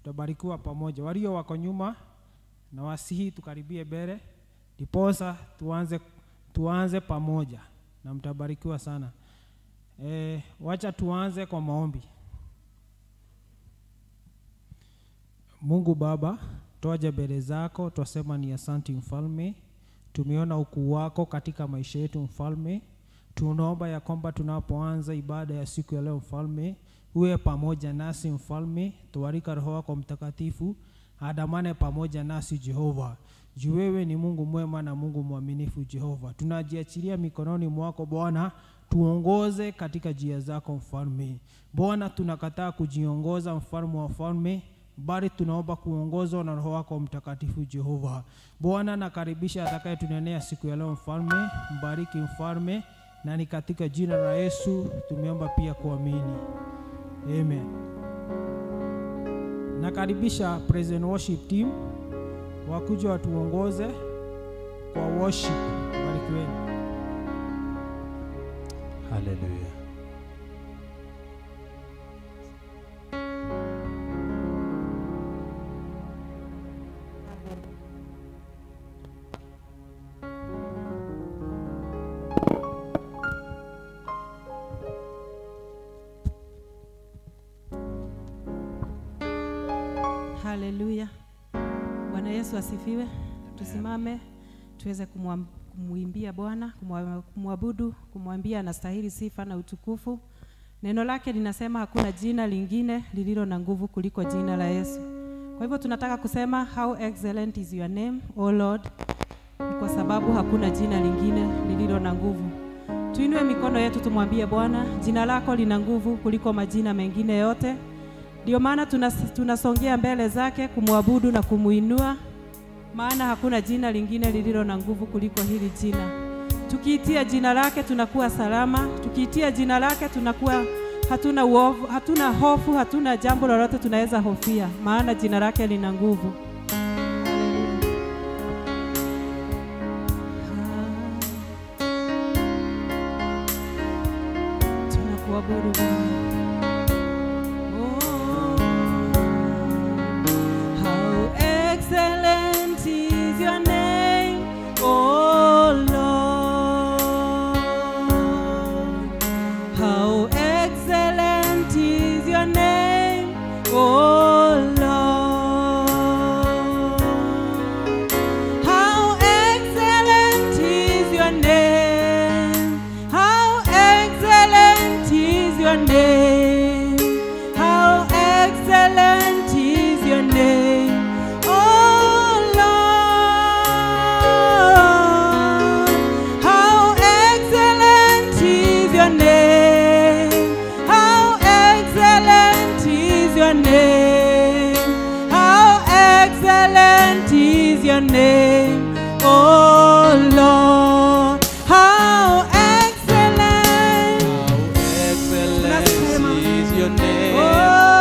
tutabarikiwa pamoja. Walio wako nyuma na wasihi tukaribie mbele, ndiposa tuanze, tuanze pamoja na mtabarikiwa sana. E, wacha tuanze kwa maombi. Mungu Baba, twaja mbele zako, twasema ni asanti Mfalme, tumeona ukuu wako katika maisha yetu Mfalme. Tunaomba ya kwamba tunapoanza ibada ya siku ya leo Mfalme, uwe pamoja nasi Mfalme, tuwarika Roho wako Mtakatifu adamane pamoja nasi Jehova. Juu wewe ni Mungu mwema na Mungu mwaminifu Jehova. Tunajiachilia mikononi mwako Bwana, tuongoze katika njia zako Mfalme. Bwana, tunakataa kujiongoza mfalme wa falme bali tunaomba kuongozwa na Roho wako Mtakatifu Jehova. Bwana, nakaribisha atakayetunenea siku ya leo Mfalme, mbariki Mfalme, na ni katika jina la Yesu tumeomba pia kuamini, amen. Nakaribisha praise and worship team wakuja watuongoze kwa worship. Barikiweni. Haleluya. Haleluya. Bwana Yesu asifiwe. Tusimame tuweze kumwam- kumwimbia Bwana, kumwa- kumwabudu, kumwambia anastahili sifa na utukufu. Neno lake linasema hakuna jina lingine lililo na nguvu kuliko jina la Yesu. Kwa hivyo tunataka kusema how excellent is your name, O Lord. Ni kwa sababu hakuna jina lingine lililo na nguvu. Tuinue mikono yetu tumwambie Bwana, jina lako lina nguvu kuliko majina mengine yote. Ndio maana tunas- tunasongea mbele zake kumwabudu na kumuinua, maana hakuna jina lingine lililo na nguvu kuliko hili jina. Tukiitia jina lake tunakuwa salama, tukiitia jina lake tunakuwa hatuna uovu, hatuna hofu, hatuna jambo lolote tunaweza hofia, maana jina lake lina nguvu. Tunakuabudu Bwana. How excellent is your name, O Lord. How excellent is your name, O Lord. How excellent is your name. How excellent is your name. How excellent is your name. Oh Lord. How excellent is your name. How excellent is your name. How excellent is your name. Oh Lord. How excellent. Excellent is your name. Oh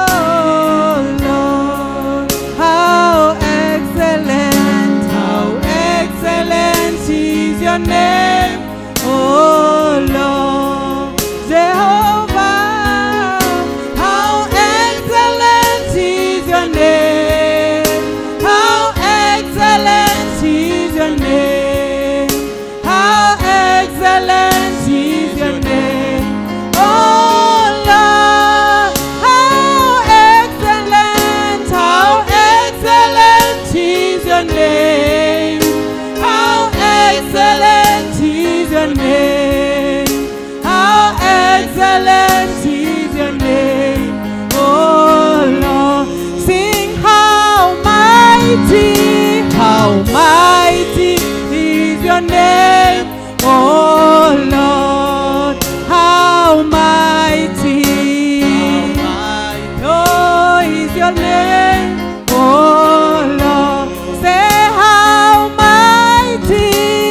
Lord, how excellent, how excellent is your name. Oh Lord, Jehovah, how excellent is your name. How excellent is your name. How excellent is your name. Oh Lord, how excellent, how excellent is your name. How excellent is your name. How excellent is your name. Oh Lord, sing how mighty, how mighty is your name. Oh Lord, how mighty. Oh, is your name. Oh Lord, say how mighty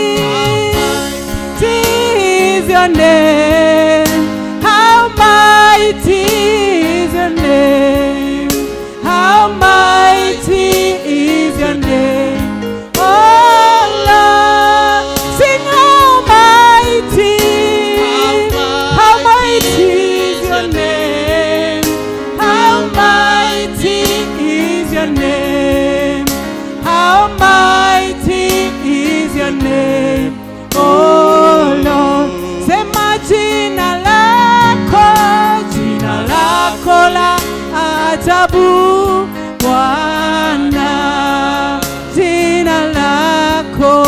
is your name. How mighty is your name. How mighty is your name. Oh Lord, sing how mighty. How mighty is your name. How mighty is your name. How mighty is your name, oh Lord. Sema jina lako, jina lako la ajabu Bwana, jina lako,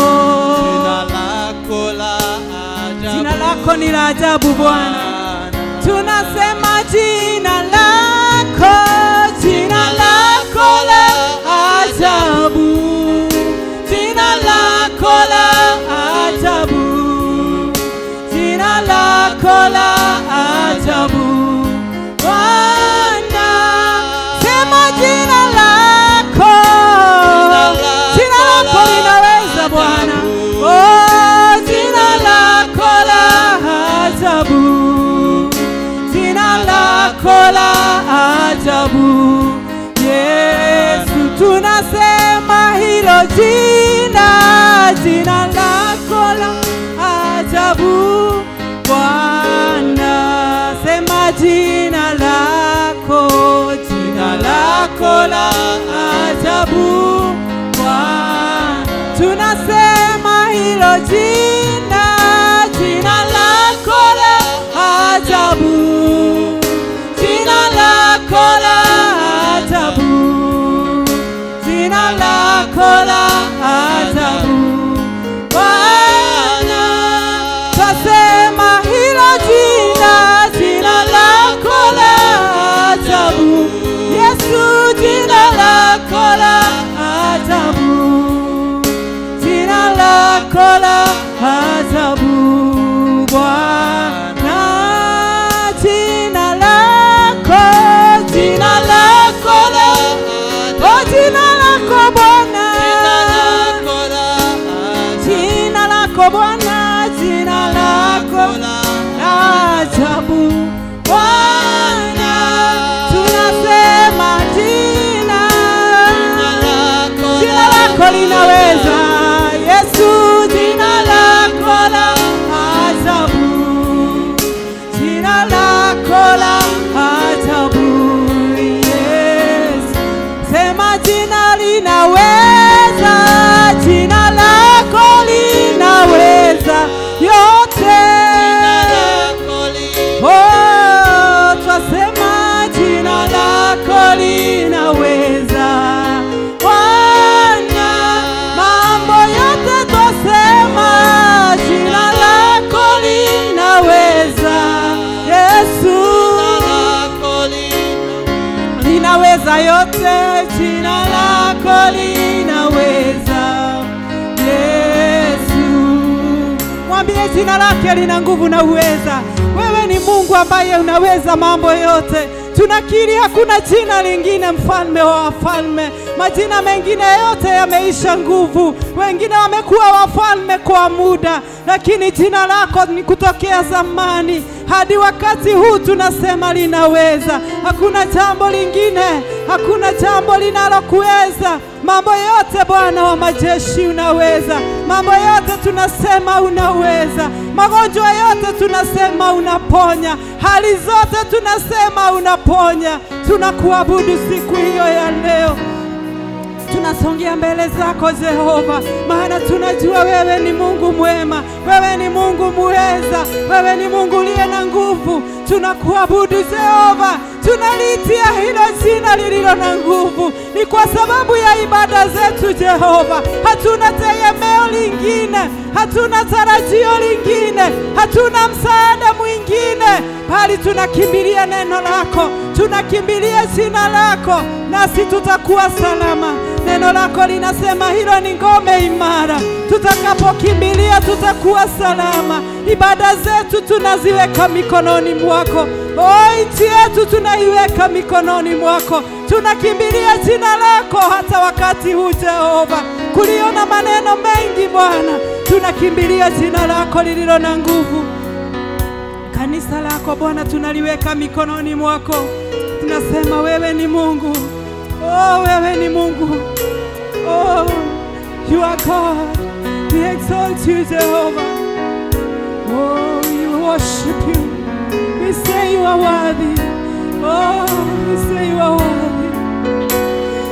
jina lako ni la ajabu Bwana. Tunasema jina lako, jina lako la ajabu, jina lako la ajabu, jina lako la ajabu. Bwana, sema jina lako, jina lako linaweza Bwana. Oh, jina lako la ajabu jina lako la ajabu Yesu, tunasema hilo jina, jina lako la ajabu Bwana, sema jina lako, jina lako la ajabu Bwana, tunasema hilo jina, jina lako la ajabu, jina lako la ajabu, jina lako la ajabu Bwana, twasema hilo jina, jina lako la ajabu Yesu, jina lako la ajabu jina lako la ajabu Bwana, jina lako, jina lako la oh, jina lako Bwana, jina lako Bwana, jina lako la ajabu Bwana, tunasema jina jina lako linaweza Yesu, jina lako la ajabu, jina lako la ajabu Yesu, sema jina linaweza, jina lako linaweza yote. Oh, twasema jina lako linaweza Bwana, mambo yote twasema jina lako linaweza Yesu, linaweza yote, jina lako linaweza Yesu. Mwambie jina lake lina nguvu na uweza. Wewe ni Mungu ambaye unaweza mambo yote. Tunakiri hakuna jina lingine, mfalme wa wafalme. Majina mengine yote yameisha nguvu, wengine wamekuwa wafalme kwa muda, lakini jina lako ni kutokea zamani hadi wakati huu tunasema linaweza. Hakuna jambo lingine, hakuna jambo linalokuweza. Mambo yote Bwana wa majeshi unaweza, mambo yote tunasema unaweza, magonjwa yote tunasema unaponya, hali zote tunasema unaponya. Tunakuabudu siku hiyo ya leo tunasongea mbele zako Jehova, maana tunajua wewe ni Mungu mwema, wewe ni Mungu muweza, wewe ni Mungu uliye na nguvu. Tunakuabudu Jehova, tunalitia hilo jina lililo na nguvu, ni kwa sababu ya ibada zetu Jehova. Hatuna tegemeo lingine, hatuna tarajio lingine, hatuna msaada mwingine, bali tunakimbilia neno lako, tunakimbilia jina lako, nasi tutakuwa salama. Neno lako linasema hilo ni ngome imara, tutakapokimbilia tutakuwa salama. Ibada zetu tunaziweka mikononi mwako, o nchi yetu tunaiweka mikononi mwako, tunakimbilia jina lako hata wakati huu Jehova, kuliona maneno mengi Bwana, tunakimbilia jina lako lililo na nguvu. Kanisa lako Bwana tunaliweka mikononi mwako, tunasema wewe ni Mungu. Oh, wewe ni Mungu. Oh, you are God. We exalt you, Jehovah. Oh, we worship you. We say you are worthy. Oh, we say you are worthy.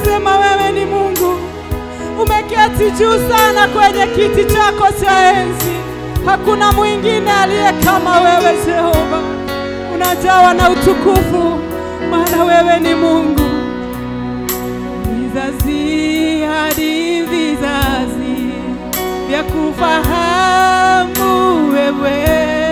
tunasema wewe ni Mungu, umeketi juu sana kwenye kiti chako cha enzi. Hakuna mwingine aliye kama wewe Jehova, unajawa na utukufu, maana wewe ni Mungu. Vizazi hadi vizazi vya kufahamu wewe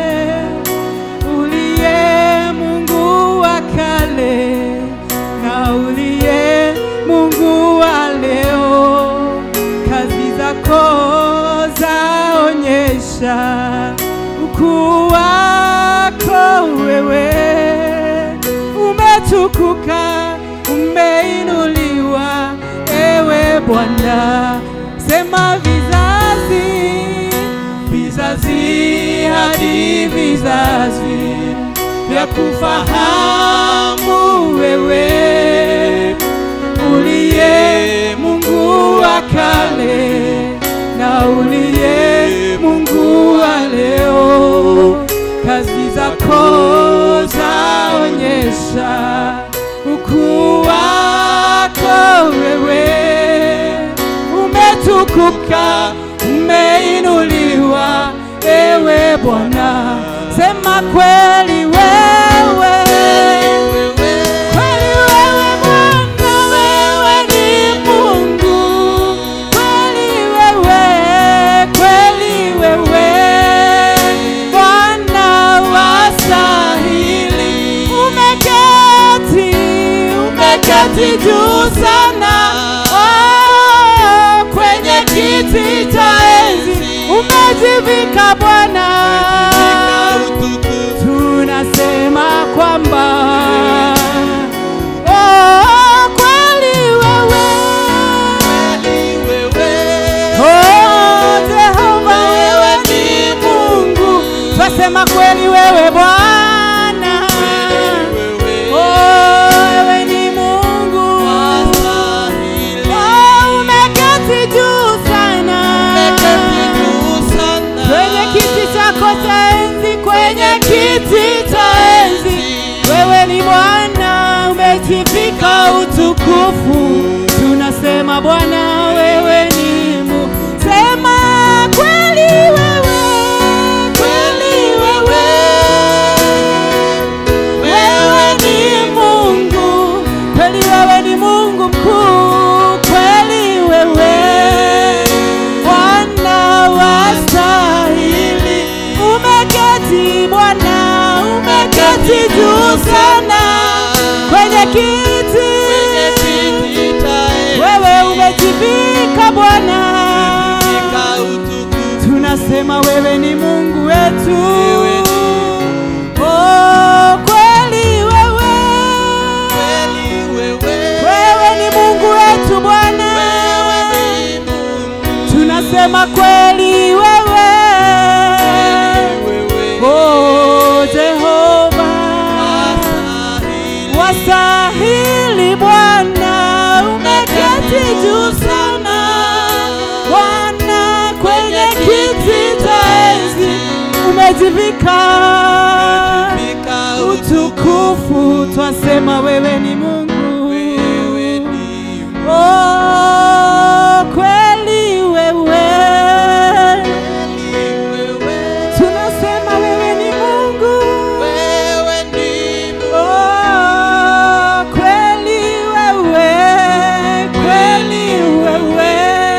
uliye Mungu wa kale na uliye Mungu wa leo, kazi zako zaonyesha ukuu wako wewe, umetukuka, umeinuliwa ewe Bwana, sema vizazi vizazi hadi vizazi vya kufahamu wewe uliye Mungu wa kale na uliye Mungu wa leo, kazi zako zaonyesha ukuu wako wewe, umetukuka, umeinuliwa ewe Bwana, sema kweli wewe Kweli wewe Bwana, wewe ni Mungu. Kweli wewe, kweli wewe Bwana wastahili. Umeketi, umeketi juu sana Oh, kwenye kiti cha enzi umejivika Bwana tunasema kwamba oh, kweli wewe oh, Jehova wewe ni Mungu, twasema kweli wewe Bwana oh, wewe ni Mungu oh, umeketi juu sana kwenye kiti chako cha enzi, kwenye kiti cha enzi, wewe ni Bwana, umejivika utukufu. Tunasema Bwana, wewe ni Mungu, sema kweli wewe, kweli wewe, wewe ni Mungu, kweli wewe ni Mungu mkuu, kweli wewe Bwana wastahili, umeketi Bwana, umeketi juu sana kwenye kiti, wewe umejivika Bwana, tunasema wewe ni Mungu wetu. Oh, kweli wewe, wewe ni Mungu wetu Bwana tunasema kweli wewe oh Jehova wastahili Bwana umeketi juu sana Bwana kwenye kiti cha enzi umejivika utukufu twasema wewe ni Mungu Oh, kweli wewe, tunasema wewe ni Mungu. Oh, kweli wewe, kweli wewe,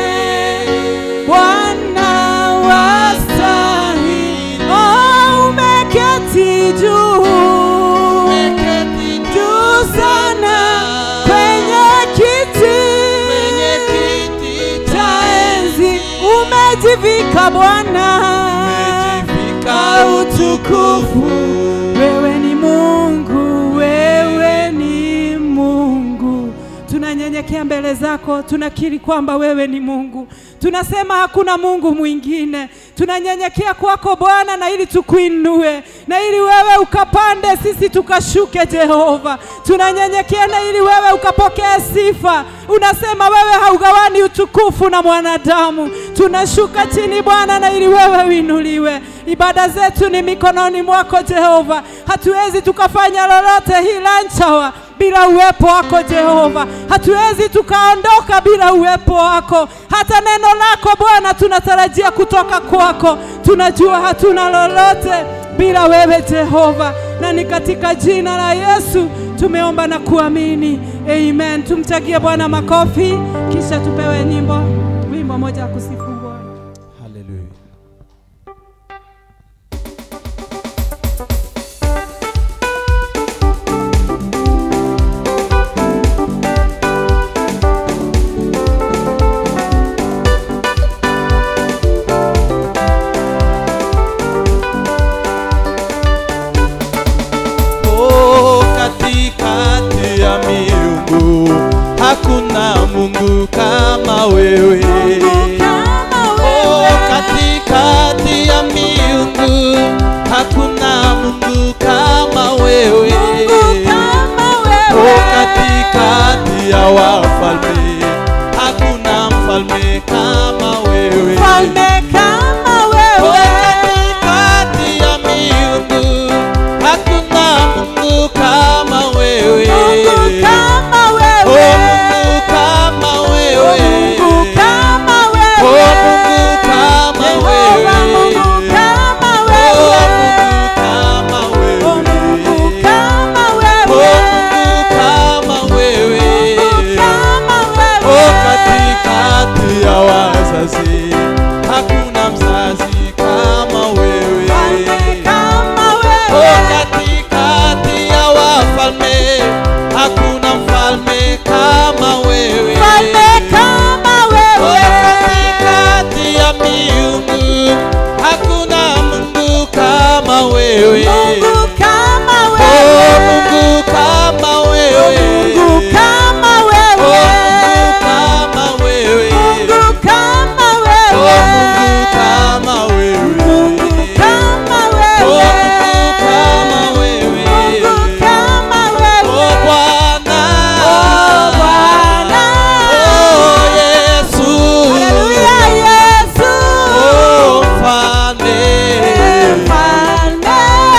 Bwana wastahili. Oh, umeketi juu juu sana kwenye kiti cha enzi umejivika Bwana ka utukufu. Wewe ni Mungu, wewe ni Mungu. Tunanyenyekea mbele zako, tunakiri kwamba wewe ni Mungu. Tunasema hakuna Mungu mwingine. Tunanyenyekea kwako Bwana, na ili tukuinue, na ili wewe ukapande, sisi tukashuke. Jehova, tunanyenyekea na ili wewe ukapokea sifa. Unasema wewe haugawani utukufu na mwanadamu. Tunashuka chini Bwana, na ili wewe uinuliwe. Ibada zetu ni mikononi mwako Jehova, hatuwezi tukafanya lolote hila nchawa bila uwepo wako Jehova. Hatuwezi tukaondoka bila uwepo wako. Hata neno lako Bwana tunatarajia kutoka kwako. Tunajua hatuna lolote bila wewe Jehova, na ni katika jina la Yesu tumeomba na kuamini, amen. Tumchagie Bwana makofi, kisha tupewe nyimbo, wimbo moja wa kusifu Bwana. Hallelujah. Oh, katikati ya miungu hakuna Mungu kama wewe. Oh, katikati ya miungu hakuna Mungu kama wewe. Oh, katikati ya wafalme hakuna mfalme kama wewe. Oh, katikati ya miungu hakuna Mungu kama wewe. Oh, Mungu kama wewe. Oh, Mungu kama wewe. Oh, Mungu kama wewe. Oh, Mungu kama wewe. Oh, katikati ya wazazi hakuna mzazi kama wewe. Oh, katikati ya wafalme hakuna mfalme kama wewe. Oh, katikati ya miungu hakuna Mungu kama wewe. Oh, Mungu kama wewe. Oh, Mungu kama wewe. Oh, Mungu kama wewe. Oh, Mungu kama wewe. Oh, Bwana. Oh, Yesu. Oh, mfalme. Oh, mfalme.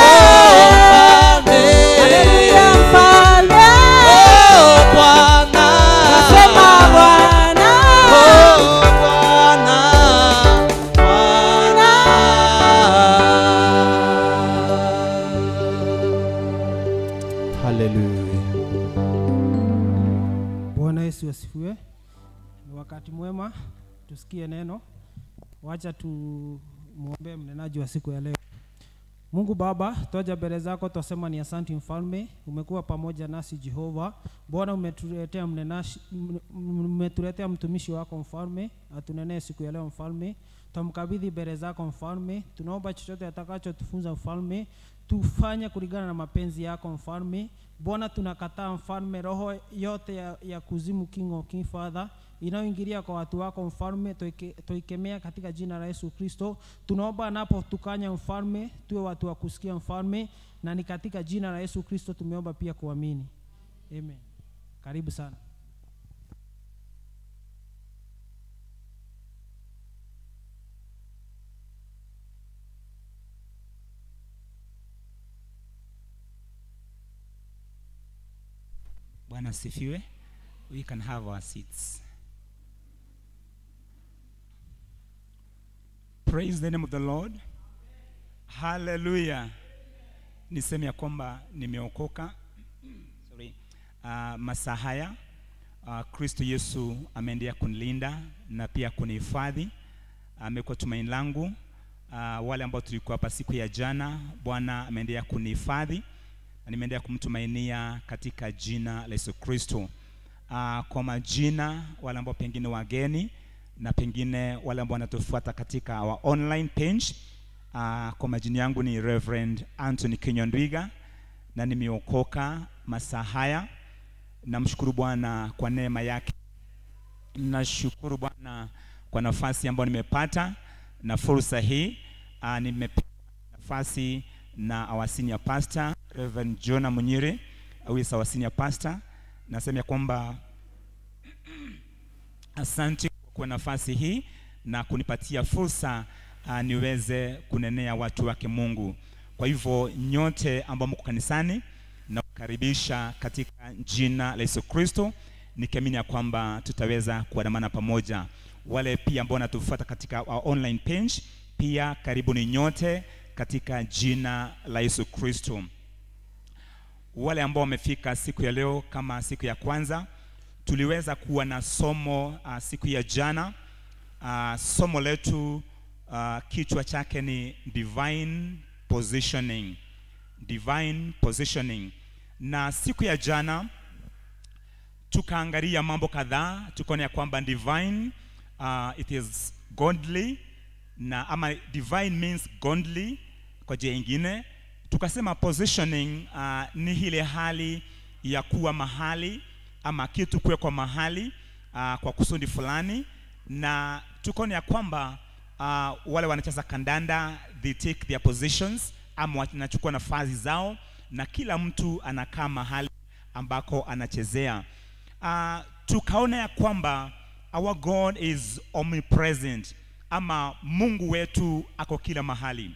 Oh, Bwana. Oh, Bwana. Bwana. Hallelujah. Bwana Yesu asifiwe. Ni wakati mwema tusikie neno. Wacha tumwombee mnenaji wa siku ya leo. Mungu Baba, toja mbele zako twasema ni asanti mfalme, umekuwa pamoja nasi Jehova. Bwana umetuletea mnenashi, m- m- umetuletea mtumishi wako mfalme, atunenee siku ya leo mfalme. Twamkabidhi mbele zako mfalme, tunaomba chochote atakachotufunza mfalme, tufanye kulingana na mapenzi yako mfalme. Bwana tunakataa mfalme, roho yote ya, ya kuzimu, King of King Father, inayoingilia kwa watu wako mfalme, toike- toikemea katika jina la Yesu Kristo. Tunaomba anapotukanya mfalme, tuwe watu wa kusikia mfalme, na ni katika jina la Yesu Kristo tumeomba pia kuamini, amen. Karibu sana. Bwana asifiwe. We can have our seats. Praise the name of the Lord. Hallelujah. Niseme ya kwamba nimeokoka. Sorry. Uh, masaa haya uh, Kristo Yesu ameendelea kunilinda na pia kunihifadhi. Amekuwa tumaini langu. Uh, wale ambao tulikuwa hapa siku ya jana, Bwana ameendelea kunihifadhi na nimeendelea kumtumainia katika jina la Yesu Kristo. Uh, kwa majina wale ambao pengine wageni na pengine wale ambao wanatufuata katika our online page uh, kwa majina yangu ni Reverend Anthony Kinyondwiga na nimeokoka masaa haya. Namshukuru Bwana kwa neema yake. Nashukuru Bwana kwa nafasi ambayo nimepata na fursa hii. Uh, nimepewa nafasi na our senior pastor Reverend Jonah Munyire who is our senior pastor. Nasema ya kwamba asante kwa kuwa nafasi hii na kunipatia fursa uh, niweze kunenea watu wake Mungu. Kwa hivyo nyote ambao mko kanisani na karibisha katika jina la Yesu Kristo, nikiamini ya kwamba tutaweza kuandamana pamoja. Wale pia ambao wanatufuata katika our online page, pia karibuni nyote katika jina la Yesu Kristo. Wale ambao wamefika siku ya leo kama siku ya kwanza, tuliweza kuwa na somo uh, siku ya jana. Uh, somo letu uh, kichwa chake ni divine positioning divine positioning na siku ya jana tukaangalia mambo kadhaa tukaona ya kwamba divine uh, it is godly na ama divine means godly kwa jia ingine tukasema positioning uh, ni ile hali ya kuwa mahali ama kitu kuwekwa mahali uh, kwa kusudi fulani na tukaona ya kwamba uh, wale wanacheza kandanda they take their positions ama wanachukua nafasi zao na kila mtu anakaa mahali ambako anachezea uh, tukaona ya kwamba our god is omnipresent ama mungu wetu ako kila mahali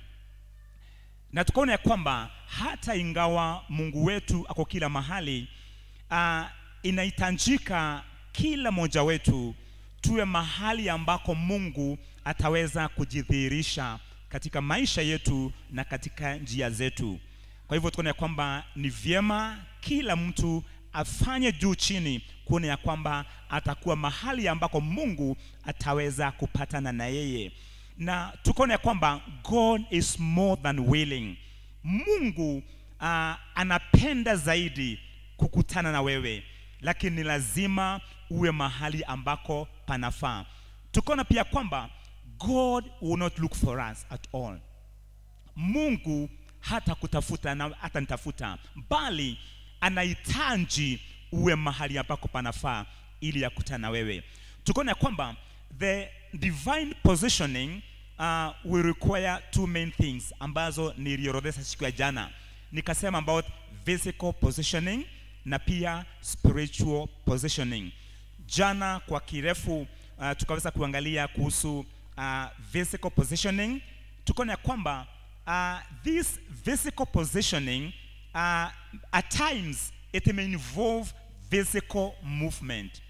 na tukaona ya kwamba hata ingawa mungu wetu ako kila mahali uh, inahitajika kila mmoja wetu tuwe mahali ambako mungu ataweza kujidhihirisha katika maisha yetu na katika njia zetu kwa hivyo tukaona ya kwamba ni vyema kila mtu afanye juu chini kuona ya kwamba atakuwa mahali ambako mungu ataweza kupatana na yeye na tukaona ya kwamba god is more than willing mungu uh, anapenda zaidi kukutana na wewe lakini ni lazima uwe mahali ambako panafaa tukaona pia kwamba god will not look for us at all mungu hata kutafuta na hata nitafuta bali anahitaji uwe mahali ambako panafaa ili yakutana na wewe tukaona ya kwamba the divine positioning uh, will require two main things ambazo niliorodhesha siku ya jana nikasema about physical positioning na pia spiritual positioning jana kwa kirefu uh, tukaweza kuangalia kuhusu uh, physical positioning tukaona ya kwamba uh, this physical positioning uh, at times it may involve physical movement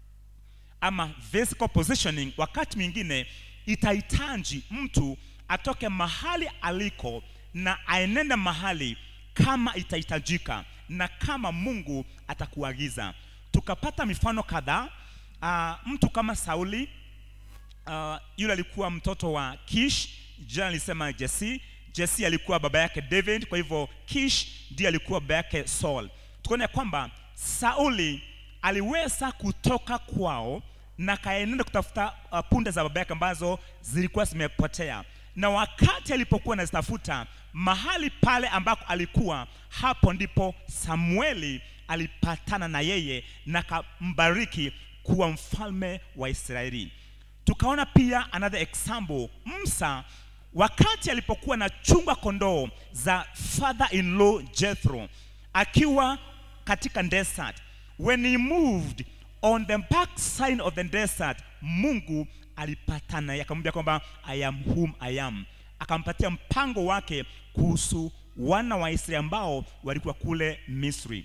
ama physical positioning wakati mwingine itahitaji mtu atoke mahali aliko na aenende mahali kama itahitajika na kama mungu atakuagiza tukapata mifano kadhaa uh, mtu kama sauli uh, yule alikuwa mtoto wa kish jana alisema jesi jesi alikuwa baba yake david kwa hivyo kish ndiye alikuwa baba yake saul tukaona ya kwamba sauli aliweza kutoka kwao na kaenenda kutafuta uh, punda za baba yake ambazo zilikuwa zimepotea na wakati alipokuwa anazitafuta mahali pale ambako alikuwa hapo ndipo samueli alipatana na yeye na kambariki kuwa mfalme wa israeli tukaona pia another example msa wakati alipokuwa na chunga kondoo za father in law jethro akiwa katika desert when he moved on the back side of the desert mungu alipatana naye akamwambia kwamba i am whom i am akampatia mpango wake kuhusu wana wa israeli ambao walikuwa kule misri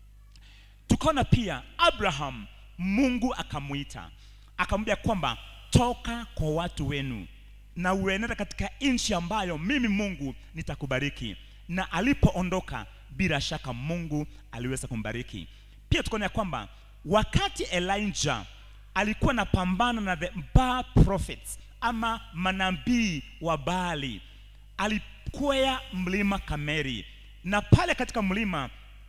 tukaona pia abraham mungu akamwita akamwambia kwamba toka kwa watu wenu na uenenda katika nchi ambayo mimi mungu nitakubariki na alipoondoka bila shaka mungu aliweza kumbariki pia tukaona ya kwamba wakati elijah alikuwa anapambana na the Baal prophets ama manabii wa baali alikwea mlima kameri na pale katika mlima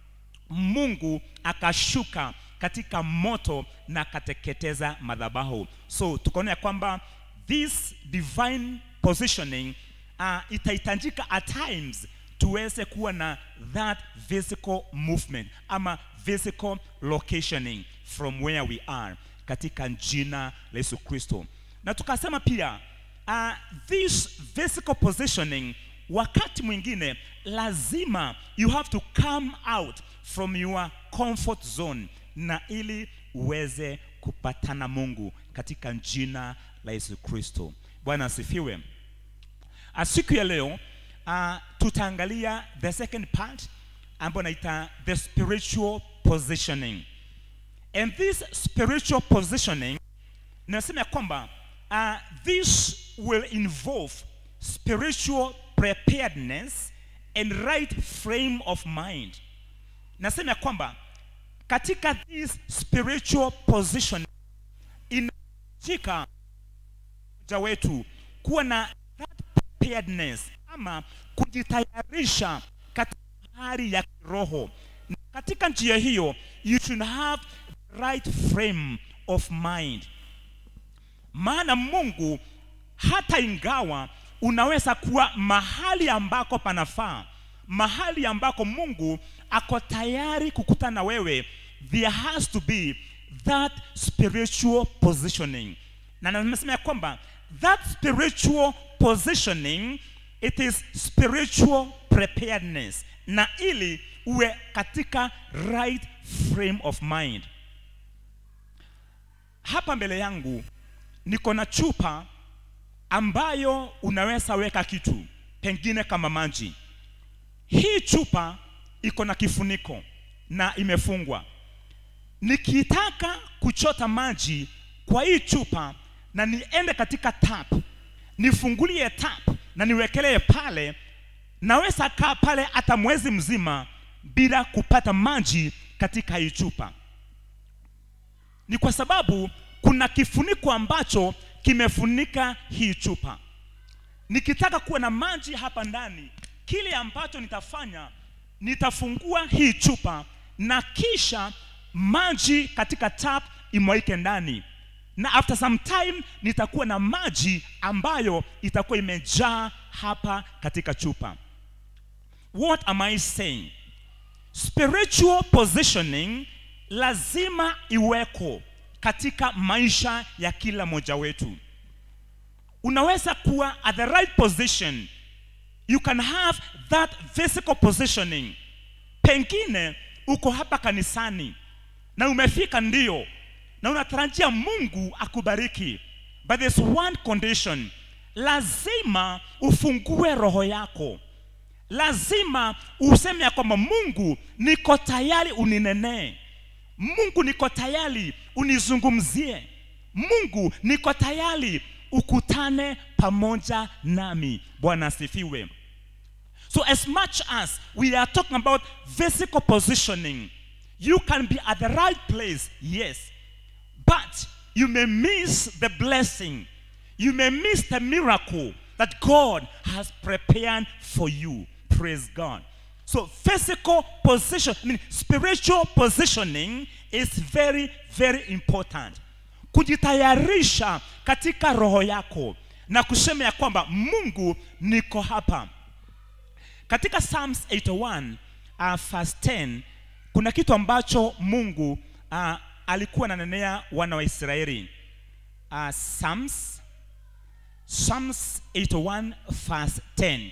mungu akashuka katika moto na akateketeza madhabahu so tukaona ya kwamba this divine positioning uh, itahitajika at times tuweze kuwa na that physical movement ama physical locationing from where we are katika jina la yesu kristo na tukasema pia uh, this physical positioning wakati mwingine lazima you have to come out from your comfort zone na ili uweze kupatana mungu katika jina la yesu kristo bwana asifiwe uh, siku ya leo uh, tutaangalia the second part ambayo naita the spiritual positioning and this spiritual positioning nasema ya kwamba uh, this will involve spiritual preparedness and right frame of mind nasema ya kwamba katika this spiritual position inahitajika mmoja wetu kuwa na that preparedness ama kujitayarisha katika hali ya kiroho na katika njia hiyo you should have right frame of mind maana mungu hata ingawa unaweza kuwa mahali ambako panafaa mahali ambako mungu ako tayari kukutana na wewe there has to be that spiritual positioning na namesema ya kwamba that spiritual positioning it is spiritual preparedness na ili uwe katika right frame of mind hapa mbele yangu niko na chupa ambayo unaweza weka kitu pengine kama maji hii chupa iko na kifuniko na imefungwa nikitaka kuchota maji kwa hii chupa na niende katika tap nifungulie tap na niwekelee pale naweza kaa pale hata mwezi mzima bila kupata maji katika hii chupa ni kwa sababu kuna kifuniko ambacho kimefunika hii chupa nikitaka kuwa na maji hapa ndani kile ambacho nitafanya nitafungua hii chupa na kisha maji katika tap imwaike ndani na after some time nitakuwa na maji ambayo itakuwa imejaa hapa katika chupa what am i saying spiritual positioning lazima iweko katika maisha ya kila mmoja wetu unaweza kuwa at the right position you can have that physical positioning pengine uko hapa kanisani na umefika ndio na unatarajia mungu akubariki but there's one condition lazima ufungue roho yako lazima useme ya kwamba mungu niko tayari uninenee mungu niko tayari unizungumzie mungu niko tayari ukutane pamoja nami bwana asifiwe so as much as we are talking about physical positioning you can be at the right place yes but you may miss the blessing you may miss the miracle that god has prepared for you praise god so physical position I mean, spiritual positioning is very very important kujitayarisha katika roho yako na kusema ya kwamba mungu niko hapa katika psalms 81 uh, verse 10 kuna kitu ambacho mungu uh, alikuwa ananenea wana wa israeli uh, psalms psalms 81 verse 10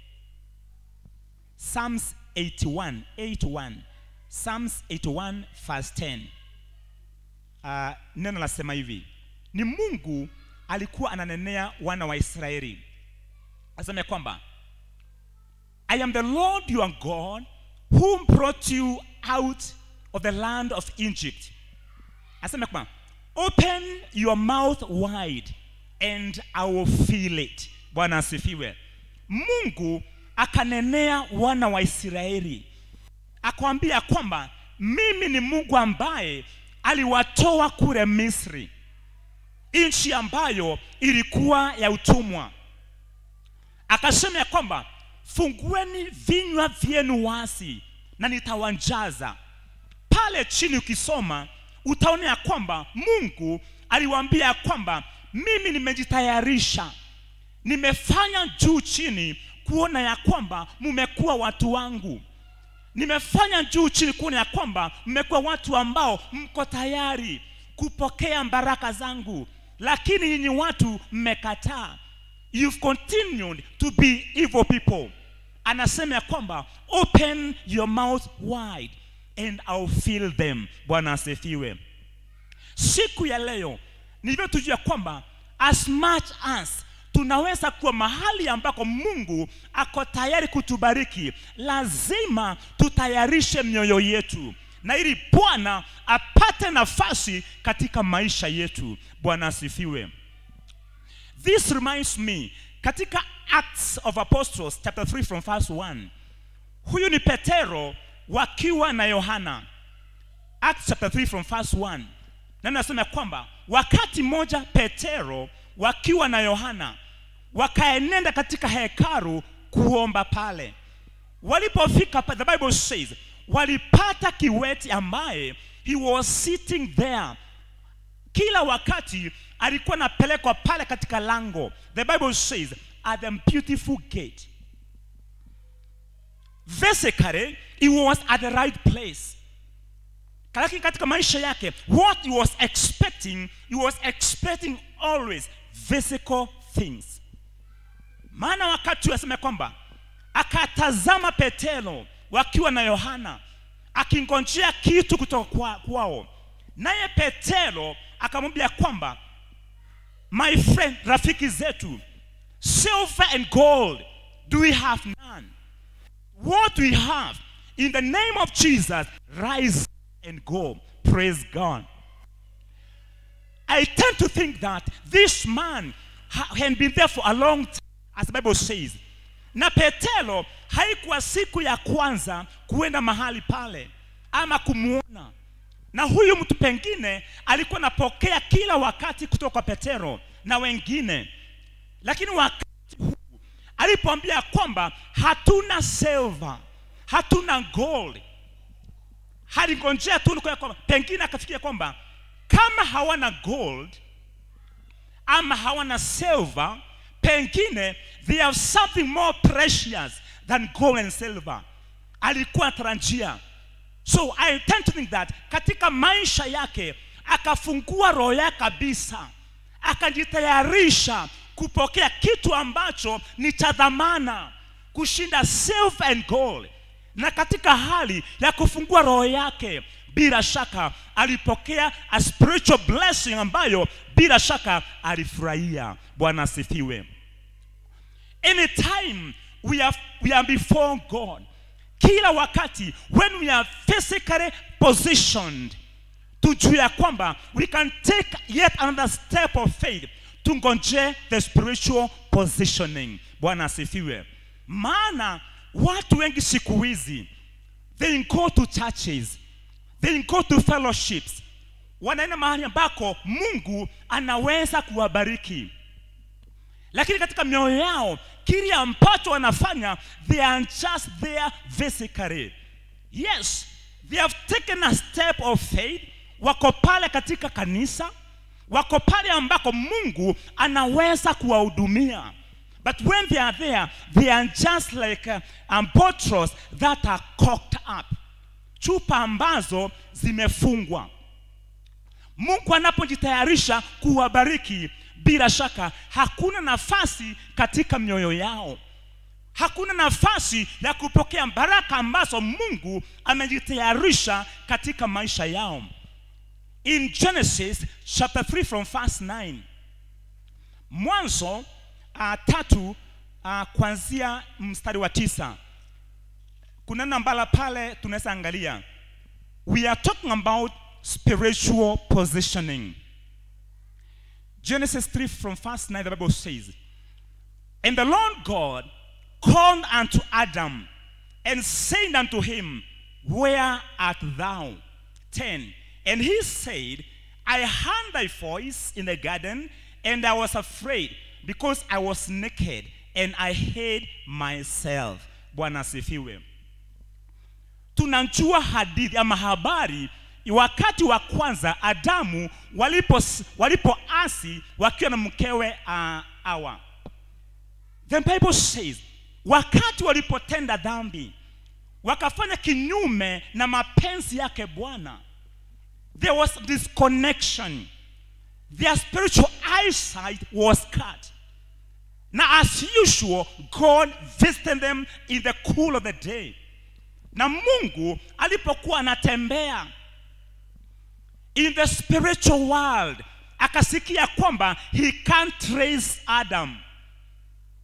psalms 81 81 psalms 81 verse 10 uh, neno lasema hivi ni mungu alikuwa ananenea wana wa israeli asema ya kwamba i am the lord your god whom brought you out of the land of egypt asema kwamba open your mouth wide and i will fill it bwana asifiwe mungu akanenea wana wa israeli akawambia kwamba mimi ni mungu ambaye aliwatoa kule misri nchi ambayo ilikuwa ya utumwa akasema ya kwamba fungueni vinywa vyenu wasi na nitawanjaza pale chini ukisoma utaona ya kwamba mungu aliwaambia ya kwamba mimi nimejitayarisha nimefanya juu chini kuona ya kwamba mmekuwa watu wangu nimefanya juu chini kuona ya kwamba mmekuwa watu ambao mko tayari kupokea baraka zangu lakini nyinyi watu mmekataa you've continued to be evil people anasema ya kwamba open your mouth wide and I'll fill them bwana asifiwe siku ya leo nilivyotujua kwamba as much as tunaweza kuwa mahali ambako mungu ako tayari kutubariki lazima tutayarishe mioyo yetu na ili bwana apate nafasi katika maisha yetu bwana asifiwe this reminds me katika acts of apostles chapter 3 from verse 1 huyu ni petero wakiwa na yohana acts chapter 3 from verse 1 na nasema kwamba wakati mmoja petero wakiwa na yohana wakaenenda katika hekaru kuomba pale walipofika pa- the bible says walipata kiweti ambaye he was sitting there kila wakati alikuwa anapelekwa pale katika lango the bible says at the beautiful gate basically he was at the right place lakini katika maisha yake what he was expecting he was expecting always physical things maana wakati asema kwamba akatazama petero wakiwa na yohana akingojea kitu kutoka kwa, kwao naye petero akamwambia kwamba my friend rafiki zetu silver and gold do we have none what we have in the name of jesus rise and go praise god I tend to think that this man ha- had been there for a long time, as the Bible says. Na Petero haikuwa siku ya kwanza kuenda mahali pale ama kumwona, na huyu mtu pengine alikuwa anapokea kila wakati kutoka kwa Petero na wengine, lakini wakati huu alipoambia kwamba hatuna silver, hatuna gold, halingonjea tu kwa kwamba pengine akafikiria kwamba kama hawana gold ama hawana silver pengine they have something more precious than gold and silver alikuwa anatarajia so i tend to think that katika maisha yake akafungua roho yake kabisa akajitayarisha kupokea kitu ambacho ni cha dhamana kushinda silver and gold na katika hali ya kufungua roho yake bila shaka alipokea a spiritual blessing ambayo bila shaka alifurahia bwana asifiwe anytime we are, we are before god kila wakati when we are physically positioned tujue ya kwamba we can take yet another step of faith tungonje the spiritual positioning bwana asifiwe maana watu wengi siku hizi they go to churches they go to fellowships wanaenda mahali ambako mungu anaweza kuwabariki lakini katika mioyo yao kile ambacho wanafanya they are just there physically yes they have taken a step of faith wako pale katika kanisa wako pale ambako mungu anaweza kuwahudumia but when they are there they are just like uh, um, bottles that are cocked up chupa ambazo zimefungwa mungu anapojitayarisha kuwabariki bila shaka hakuna nafasi katika mioyo yao hakuna nafasi ya kupokea baraka ambazo mungu amejitayarisha katika maisha yao in genesis chapter 3 from verse 9 mwanzo uh, tatu uh, kuanzia mstari wa tisa kuna neno ambalo pale tunaweza angalia we are talking about spiritual positioning genesis 3 from verse 9 the bible says and the lord god called unto adam and said unto him where art thou 10 and he said i heard thy voice in the garden and i was afraid because i was naked and i hid myself bwana asifiwe tunajua hadithi ama habari wakati wa kwanza adamu walipo walipoasi wakiwa na mkewe uh, awa the bible says wakati walipotenda dhambi wakafanya kinyume na mapenzi yake bwana there was disconnection their spiritual eyesight was cut na as usual god visited them in the cool of the day na mungu alipokuwa anatembea in the spiritual world akasikia kwamba he can't trace adam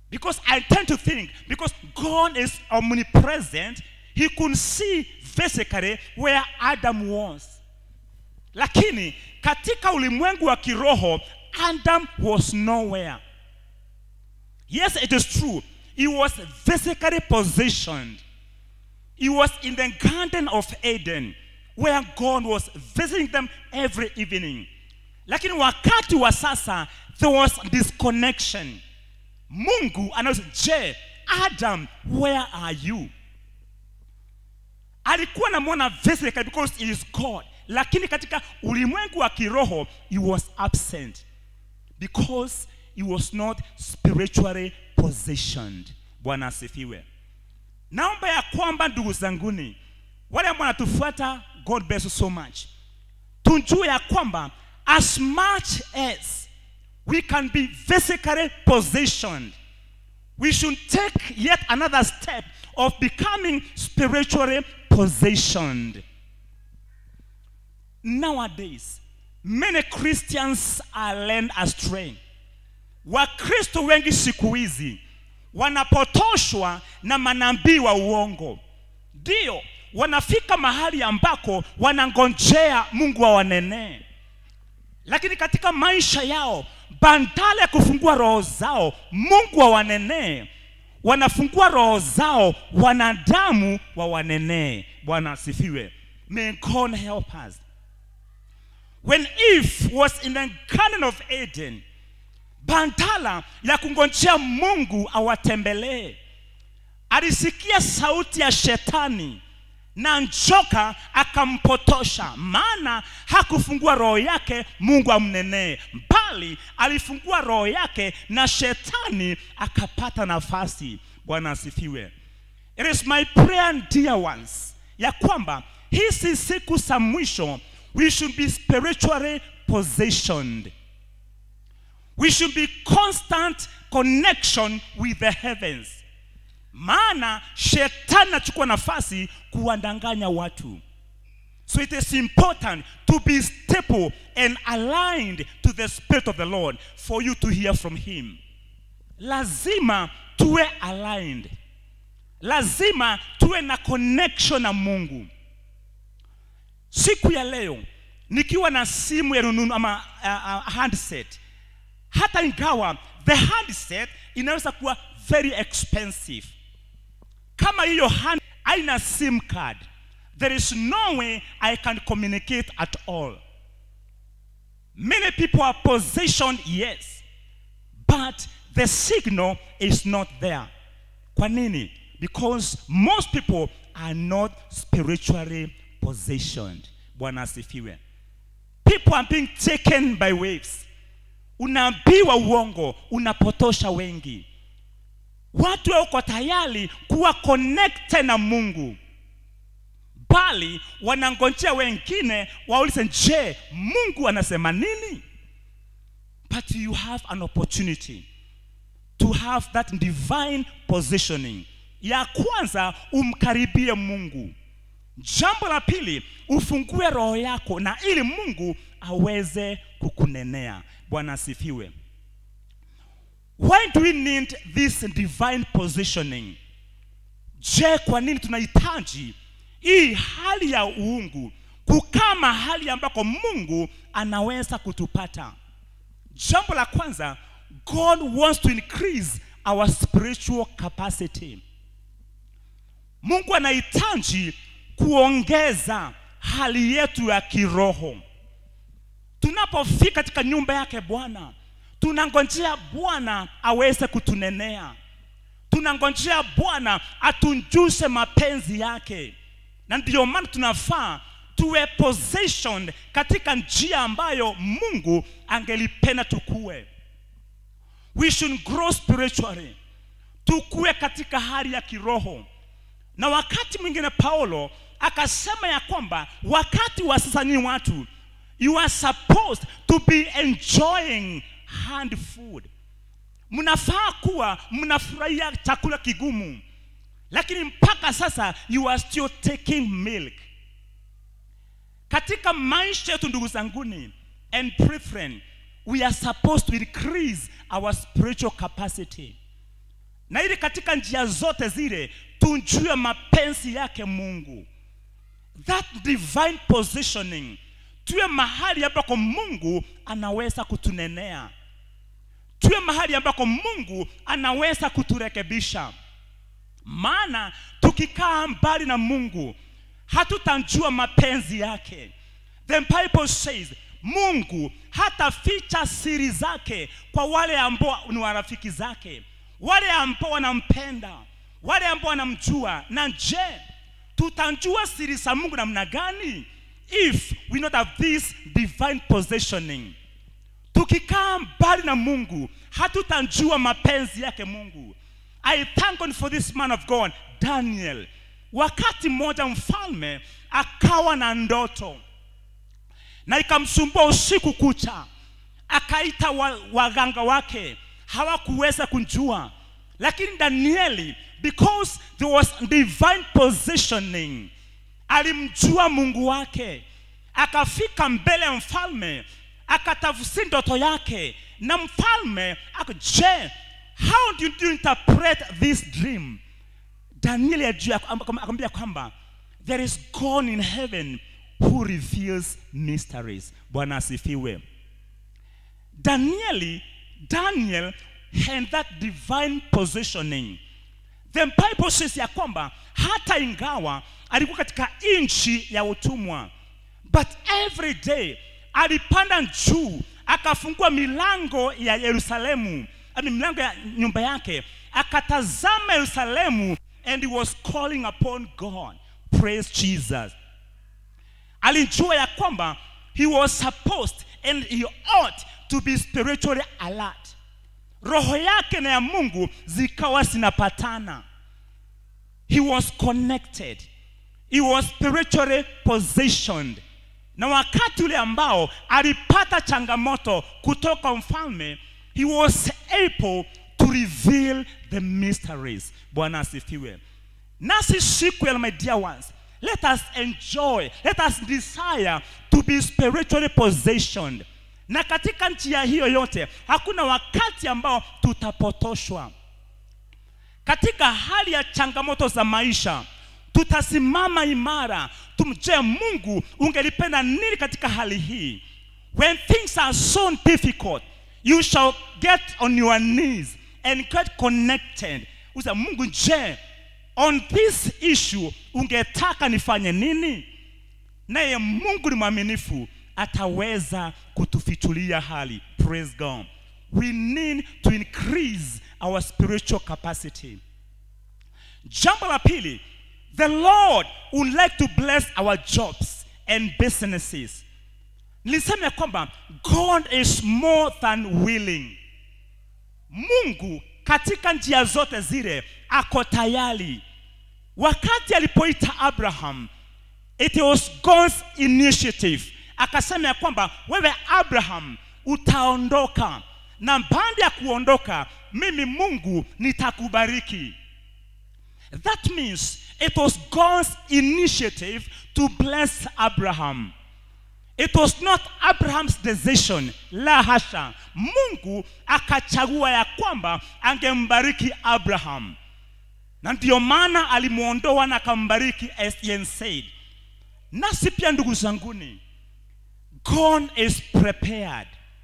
Because I tend to think, because God is omnipresent, he could see physically where Adam was. Lakini katika ulimwengu wa kiroho, Adam was nowhere. Yes, it is true. He was physically positioned. He was in the Garden of Eden where God was visiting them every evening. Lakini wakati wa sasa there was disconnection. Mungu anauliza, je, Adam, where are you? Alikuwa anamwona physically because he is God, lakini katika ulimwengu wa kiroho he was absent because he was not spiritually positioned. Bwana asifiwe. Naomba ya kwamba ndugu zanguni, wale ambao wanatufuata, God bless you so much, tujue ya kwamba as much as we can be physically positioned, we should take yet another step of becoming spiritually positioned. Nowadays, many Christians are led astray. Wakristo wengi siku hizi wanapotoshwa na manabii wa uongo. Ndio wanafika mahali ambako wanangojea Mungu awanenee, lakini katika maisha yao bandala ya kufungua roho zao Mungu awanenee, wanafungua roho zao wanadamu wawanenee. Bwana asifiwe. May God help us. When Eve was in the Garden of Eden, bandala ya kungojea Mungu awatembelee, alisikia sauti ya shetani na njoka akampotosha, maana hakufungua roho yake Mungu amnenee, bali alifungua roho yake na shetani akapata nafasi. Bwana asifiwe. It is my prayer dear ones, ya kwamba hizi siku za mwisho we should be spiritually positioned. We should be constant connection with the heavens. Maana shetani anachukua nafasi kuwadanganya watu. So it is important to be stable and aligned to the spirit of the Lord for you to hear from him. Lazima tuwe aligned. Lazima tuwe na connection na Mungu. Siku ya leo nikiwa na simu ya rununu ama uh, uh, handset, hata ingawa the handset inaweza kuwa very expensive, kama hiyo hand haina sim card, there is no way I can communicate at all. Many people are positioned, yes, but the signal is not there. Kwa nini? Because most people are not spiritually positioned. Bwana asifiwe. People are being taken by waves. Unaambiwa uongo, unapotosha wengi. Watu wako tayari kuwa connected na Mungu, bali wanangojea wengine waulize, je, Mungu anasema nini? But you have an opportunity to have that divine positioning. Ya kwanza umkaribie Mungu. Jambo la pili, ufungue roho yako na ili Mungu aweze kukunenea. Bwana asifiwe. Why do we need this divine positioning? Je, kwa nini tunahitaji hii hali ya uungu, kukaa mahali ambako Mungu anaweza kutupata? Jambo la kwanza, God wants to increase our spiritual capacity. Mungu anahitaji kuongeza hali yetu ya kiroho. Tunapofika katika nyumba yake Bwana, tunangojea Bwana aweze kutunenea, tunangojea Bwana atunjushe mapenzi yake, na ndiyo maana tunafaa tuwe positioned katika njia ambayo Mungu angelipenda tukue. We should grow spiritually, tukue katika hali ya kiroho. Na wakati mwingine Paulo akasema ya kwamba wakati wa sasa ni watu you are supposed to be enjoying hand food. Mnafaa kuwa mnafurahia chakula kigumu, lakini mpaka sasa you are still taking milk. Katika maisha yetu ndugu zanguni and brethren, we are supposed to increase our spiritual capacity. na ili katika njia zote zile tujue mapenzi yake mungu that divine positioning tuwe mahali ambako mungu anaweza kutunenea tuwe mahali ambako mungu anaweza kuturekebisha maana tukikaa mbali na mungu hatutajua mapenzi yake the bible says mungu hataficha siri zake kwa wale ambao ni warafiki zake wale ambao wanampenda wale ambao wanamjua na je tutajua siri za mungu namna gani if we not have this divine positioning tukikaa mbali na mungu hatutajua mapenzi yake mungu i thank god for this man of god daniel wakati mmoja mfalme akawa na ndoto na ikamsumbua usiku kucha akaita wa- waganga wake hawakuweza kunjua lakini danieli because there was divine positioning alimjua mungu wake akafika mbele ya mfalme akatafsiri ndoto yake na mfalme ako je how did you interpret this dream danieli ajua akamwambia kwamba there is god in heaven who reveals mysteries bwana asifiwe danieli daniel had that divine positioning the bible says ya kwamba hata ingawa alikuwa katika nchi ya utumwa but every day alipanda juu akafungua milango ya yerusalemu I mean, milango ya nyumba yake akatazama yerusalemu and he was calling upon god praise jesus alijua ya kwamba he was supposed and he ought to be spiritually alert roho yake na ya mungu zikawa zinapatana he was connected he was spiritually positioned na wakati ule ambao alipata changamoto kutoka mfalme he was able to reveal the mysteries bwana asifiwe nasi siku ya my dear ones let us enjoy let us desire to be spiritually positioned na katika njia hiyo yote hakuna wakati ambao tutapotoshwa katika hali ya changamoto za maisha tutasimama imara tumje mungu ungelipenda nini katika hali hii when things are so difficult you shall get on your knees and get connected usa mungu je on this issue ungetaka nifanye nini naye mungu ni mwaminifu ataweza kutufichulia hali praise god we need to increase our spiritual capacity jambo la pili the lord would like to bless our jobs and businesses nilisema ya kwamba god is more than willing mungu katika njia zote zile ako tayari wakati alipoita abraham it was god's initiative akasema ya kwamba wewe abraham utaondoka na baada ya kuondoka mimi mungu nitakubariki that means it was god's initiative to bless abraham it was not abraham's decision la hasha mungu akachagua ya kwamba angembariki abraham na ndiyo maana alimwondoa na akambariki as Ian said nasi pia ndugu zanguni god is prepared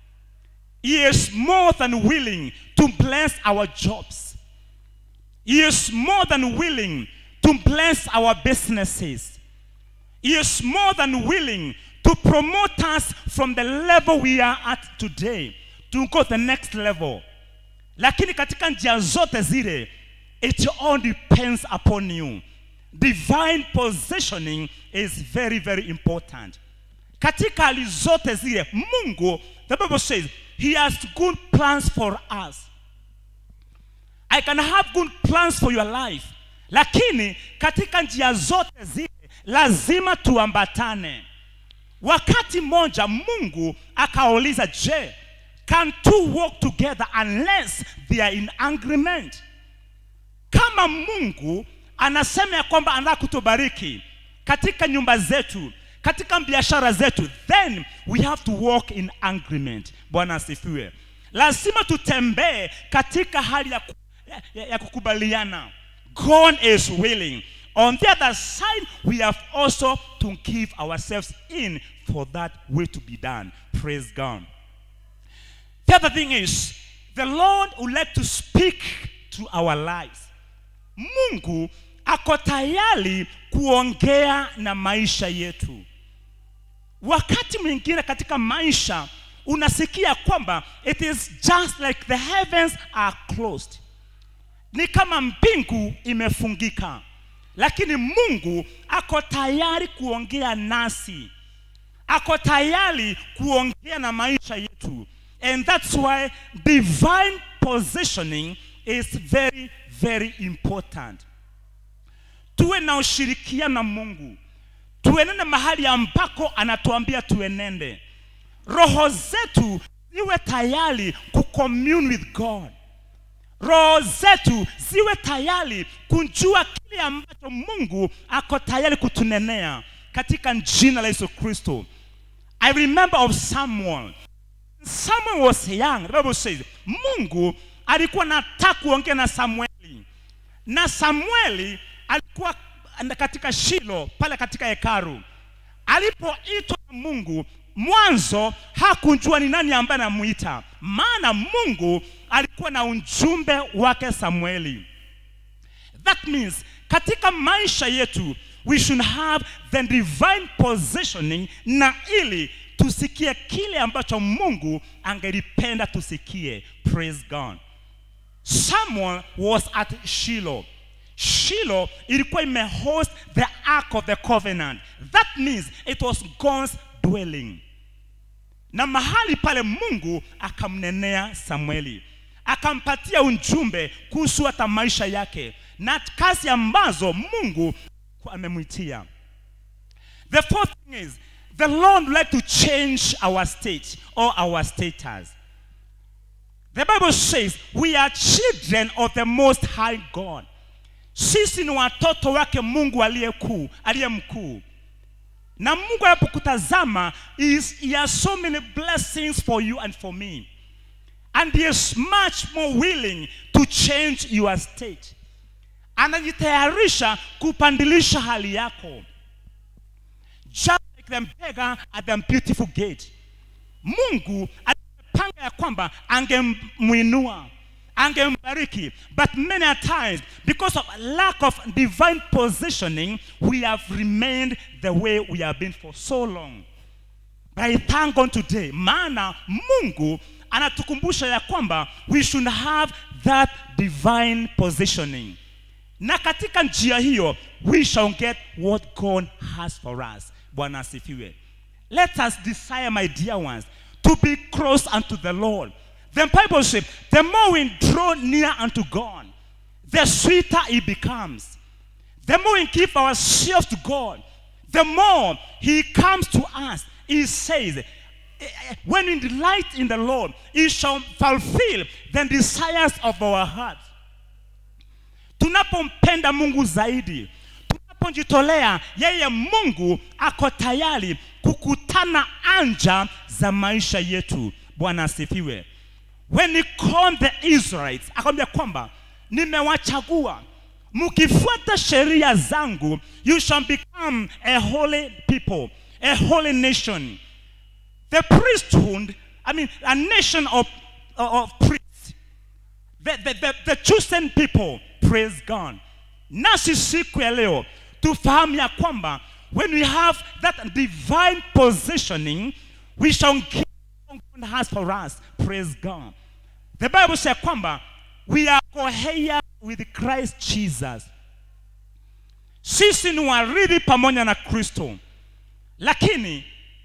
he is more than willing to bless our jobs he is more than willing to bless our businesses he is more than willing to promote us from the level we are at today to go the next level lakini katika njia zote zile it all depends upon you divine positioning is very very important katika hali zote zile mungu the bible says he has good plans for us i can have good plans for your life lakini katika njia zote zile lazima tuambatane wakati mmoja mungu akauliza je can two walk together unless they are in agreement kama mungu anasema ya kwamba anataka kutubariki katika nyumba zetu katika biashara zetu then we have to walk in agreement bwana asifiwe lazima tutembee katika hali ya, ku- ya, ya, ya kukubaliana god is willing on the other side we have also to give ourselves in for that will to be done praise god the other thing is the lord would like to speak to our lives mungu ako tayari kuongea na maisha yetu wakati mwingine katika maisha unasikia kwamba it is just like the heavens are closed ni kama mbingu imefungika lakini mungu ako tayari kuongea nasi ako tayari kuongea na maisha yetu and that's why divine positioning is very very important tuwe na ushirikiano na mungu tuenende mahali ambako anatuambia tuenende roho zetu ziwe tayari kucommune with god roho zetu ziwe tayari kujua kile ambacho mungu ako tayari kutunenea katika jina la yesu kristo i remember of someone someone was young the bible says mungu alikuwa nataka kuongea na samueli na samueli alikuwa katika shilo pale katika hekaru alipoitwa na mungu mwanzo hakujua ni nani ambaye anamuita maana mungu alikuwa na ujumbe wake samueli that means katika maisha yetu we should have the divine positioning na ili tusikie kile ambacho mungu angelipenda tusikie praise god samuel was at shiloh Shiloh ilikuwa imehost the ark of the covenant. That means it was God's dwelling. Na mahali pale Mungu akamnenea Samueli, akampatia ujumbe kuhusu hata maisha yake na kazi ambazo Mungu amemwitia. The fourth thing is the Lord would like to change our state or our status. The Bible says we are children of the most high God sisi ni watoto wake mungu aliye kuu aliye mkuu na mungu anapokutazama is he has so many blessings for you and for me and he is much more willing to change your state anajitayarisha kupandilisha hali yako just like the beggar at the beautiful gate mungu alipanga ya kwamba angemwinua angembariki but many a times because of lack of divine positioning we have remained the way we have been for so long but I thank God today maana mungu anatukumbusha ya kwamba we should have that divine positioning na katika njia hiyo we shall get what god has for us bwana asifiwe let us desire my dear ones to be close unto the lord the bible says the more we draw near unto god the sweeter it becomes the more we give ourselves to god the more he comes to us he says when we delight in the lord he shall fulfill the desires of our hearts tunapompenda mungu zaidi tunapojitolea yeye mungu ako tayari kukutana anja za maisha yetu bwana asifiwe when he called the israelites akamwambia kwamba nimewachagua mkifuata sheria zangu you shall become a holy people a holy nation the priesthood i mean a nation of, of priests the, the, the, the chosen people praise god nasi siku ya leo tufahamu ya kwamba when we have that divine positioning we shall give what God has for us praise god the bible says kwamba we are coheir with christ jesus sisi ni warithi pamoja na kristo lakini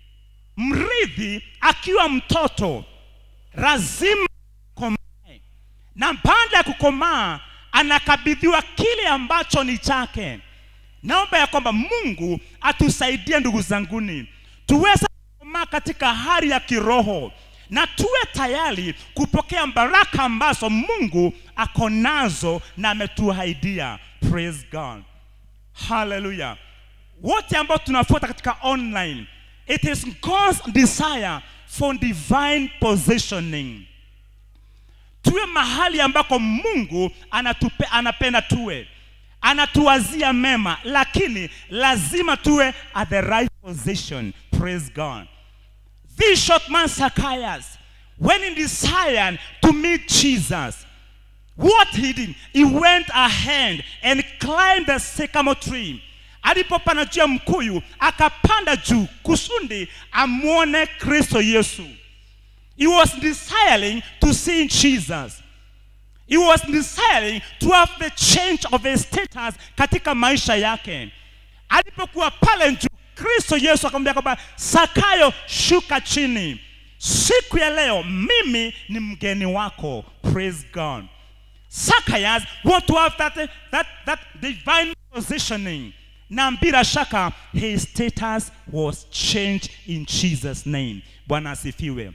mrithi akiwa mtoto lazima komae na baada ya kukomaa anakabidhiwa kile ambacho ni chake naomba ya kwamba mungu atusaidie ndugu zanguni tuweze kukomaa katika hali ya kiroho na tuwe tayari kupokea baraka ambazo mungu ako nazo na ametuahidia praise god haleluya wote ambao tunafuata katika online it is god's desire for divine positioning tuwe mahali ambako mungu anatupe, anapenda tuwe anatuwazia mema lakini lazima tuwe at the right position praise god this short man Zacchaeus, when he desired to meet Jesus, what he did, he went ahead and climbed the sycamore tree. Alipopanda juu ya mkuyu, akapanda juu kusudi amwone Kristo Yesu. He was desiring to see Jesus. He was desiring to have the change of his status katika maisha yake. Alipokuwa pale juu, Kristo Yesu akamwambia kwamba Sakayo, shuka chini. Siku ya leo mimi ni mgeni wako. Praise God. Zacchaeus want to have that, that, that divine positioning. Na bila shaka his status was changed in Jesus name. Bwana asifiwe.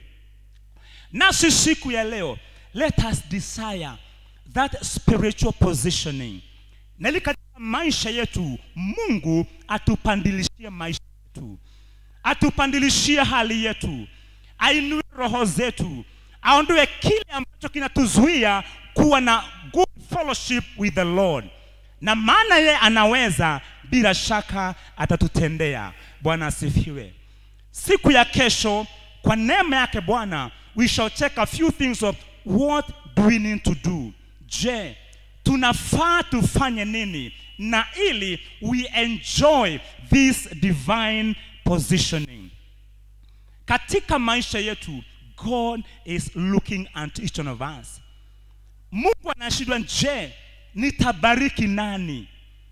Nasi siku ya leo let us desire that spiritual positioning. Na ili katika maisha yetu Mungu atupandilishie maisha yetu, atupandilishie hali yetu, ainue roho zetu, aondoe kile ambacho kinatuzuia kuwa na good fellowship with the Lord. Na maana yeye anaweza, bila shaka atatutendea. Bwana asifiwe. Siku ya kesho, kwa neema yake Bwana, we shall check a few things of what do we need to do. Je, tunafaa tufanye nini na ili we enjoy this divine positioning katika maisha yetu god is looking at each one of us mungu anashindwa je nitabariki nani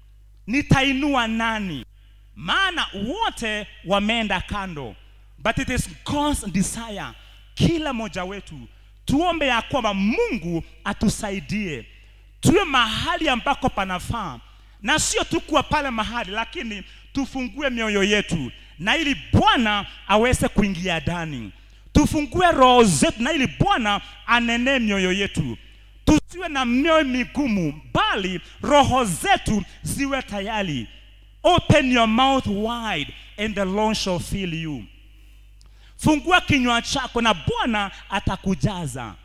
nitainua nani maana wote wameenda kando but it is god's desire kila mmoja wetu tuombe ya kwamba mungu atusaidie tuwe mahali ambako panafaa na sio tu kuwa pale mahali lakini tufungue mioyo yetu na ili bwana aweze kuingia ndani tufungue roho zetu na ili bwana anenee mioyo yetu tusiwe na mioyo migumu bali roho zetu ziwe tayari open your mouth wide and the Lord shall fill you fungua kinywa chako na bwana atakujaza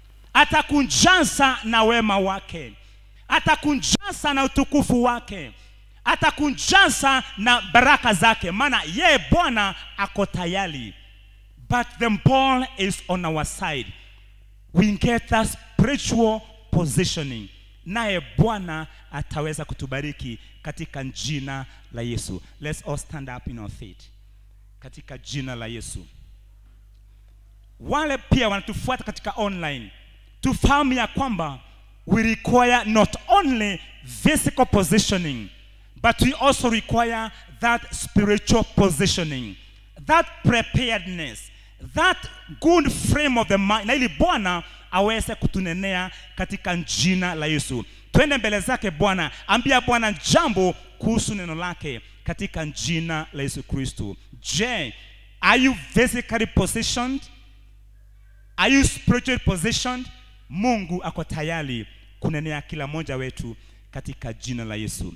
atakujaza na wema wake atakujaza na utukufu wake atakujaza na baraka zake maana yeye bwana ako tayari but the ball is on our side we get that spiritual positioning naye bwana ataweza kutubariki katika jina la yesu let's all stand up in our feet katika jina la yesu wale pia wanatufuata katika online tufahamu ya kwamba we require not only physical positioning but we also require that spiritual positioning that preparedness that good frame of the mind na ili bwana aweze kutunenea katika jina la yesu twende mbele zake bwana ambia bwana jambo kuhusu neno lake katika jina la yesu kristo je are you physically positioned are you spiritually positioned mungu ako tayari kunenea kila mmoja wetu katika jina la yesu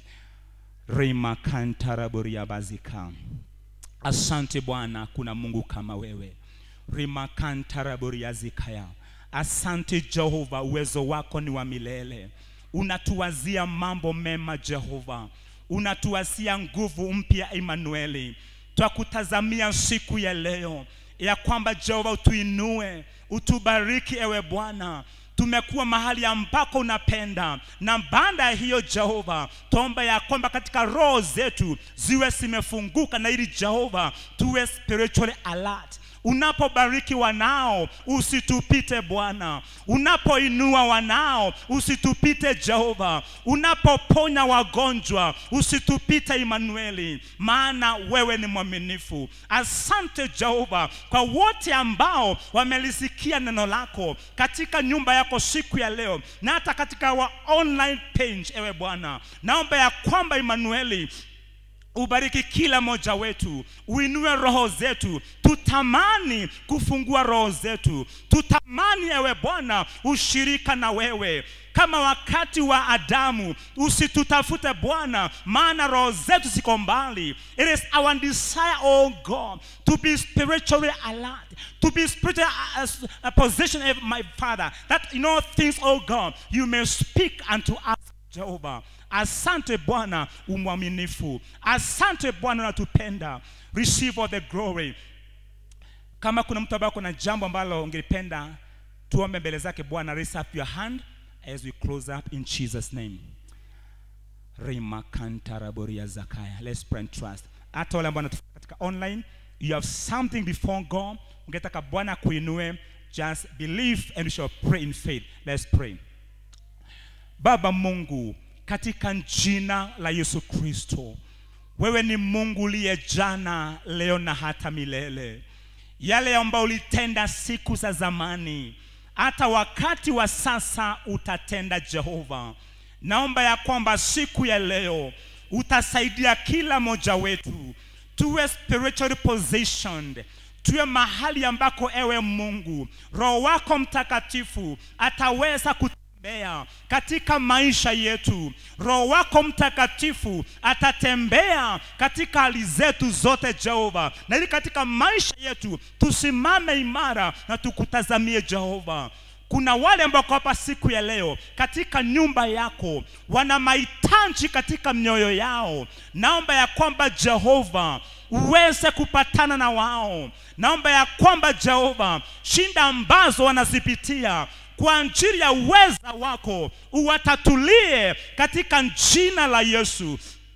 rimakantaraboria asante bwana kuna mungu kama wewe rimakantaraboria asante jehova uwezo wako ni wa milele unatuwazia mambo mema jehova unatuwazia nguvu mpya emanueli twakutazamia siku ya leo ya kwamba jehova utuinue utubariki ewe bwana tumekuwa mahali ambako unapenda na baada ya hiyo jehova tuomba ya kwamba katika roho zetu ziwe zimefunguka na ili jehova tuwe spiritually alert unapobariki wanao usitupite bwana unapoinua wanao usitupite jehova unapoponya wagonjwa usitupite imanueli maana wewe ni mwaminifu asante jehova kwa wote ambao wamelisikia neno lako katika nyumba yako siku ya leo na hata katika wa online page ewe bwana naomba ya kwamba imanueli ubariki kila mmoja wetu uinue roho zetu tutamani kufungua roho zetu tutamani ewe bwana ushirika na wewe kama wakati wa adamu usitutafute bwana maana roho zetu ziko mbali it is our desire oh god to be spiritually alert to be spiritually uh, uh, position of my father that in all things oh god you may speak unto us jehova asante bwana umwaminifu asante bwana unatupenda receive all the glory kama kuna mtu ambaye kuna jambo ambalo ungelipenda tuombe mbele zake bwana raise up your hand as we close up in jesus name rimakantaraboria zakaya let's pray and trust hata wale ambao wanatufuata katika online you have something before god ungetaka bwana kuinue just believe and we shall pray in faith let's pray baba mungu katika jina la yesu kristo wewe ni mungu uliye jana leo na hata milele yale ambayo ulitenda siku za zamani hata wakati wa sasa utatenda jehova naomba ya kwamba siku ya leo utasaidia kila mmoja wetu tuwe spiritually positioned tuwe mahali ambako ewe mungu roho wako mtakatifu ataweza kutembea katika maisha yetu roho wako mtakatifu atatembea katika hali zetu zote jehova na ili katika maisha yetu tusimame imara na tukutazamie jehova kuna wale ambao wako hapa siku ya leo katika nyumba yako wana mahitaji katika mioyo yao naomba ya kwamba jehova uweze kupatana na wao naomba ya kwamba jehova shinda ambazo wanazipitia kwa ajili ya uweza wako uwatatulie katika jina la yesu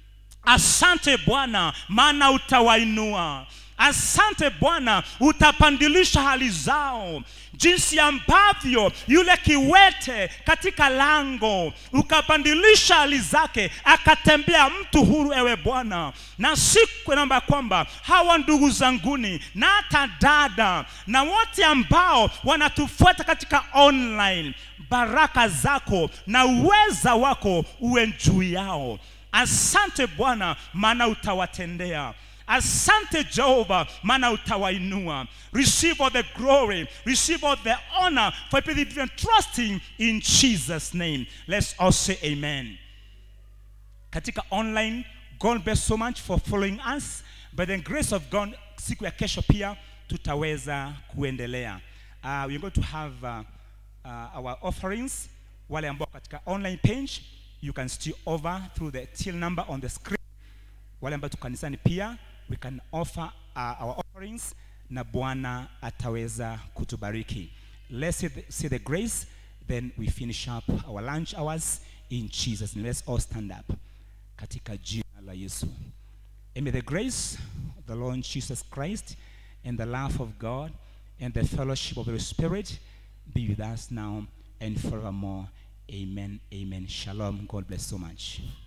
asante bwana maana utawainua asante bwana utapandilisha hali zao jinsi ambavyo yule kiwete katika lango ukapandilisha hali zake akatembea mtu huru ewe bwana na siku naomba kwamba hawa ndugu zanguni na hata dada na wote ambao wanatufuata katika online baraka zako na uweza wako uwe juu yao asante bwana maana utawatendea asante jehova maana utawainua receive all the glory receive all the honor for believing and trusting in jesus name let's all say amen katika online god bless so much for following us by the grace of god siku ya kesho pia tutaweza kuendelea uh, we're going to have uh, uh, our offerings wale ambao katika online page you can still over through the till number on the screen wale ambao tuko kanisani pia we can offer uh, our offerings na bwana ataweza kutubariki let's see the, see the grace then we finish up our lunch hours in jesus name. let's all stand up katika jina la yesu and may the grace of the lord jesus christ and the love of god and the fellowship of the Holy spirit be with us now and forevermore amen amen shalom god bless so much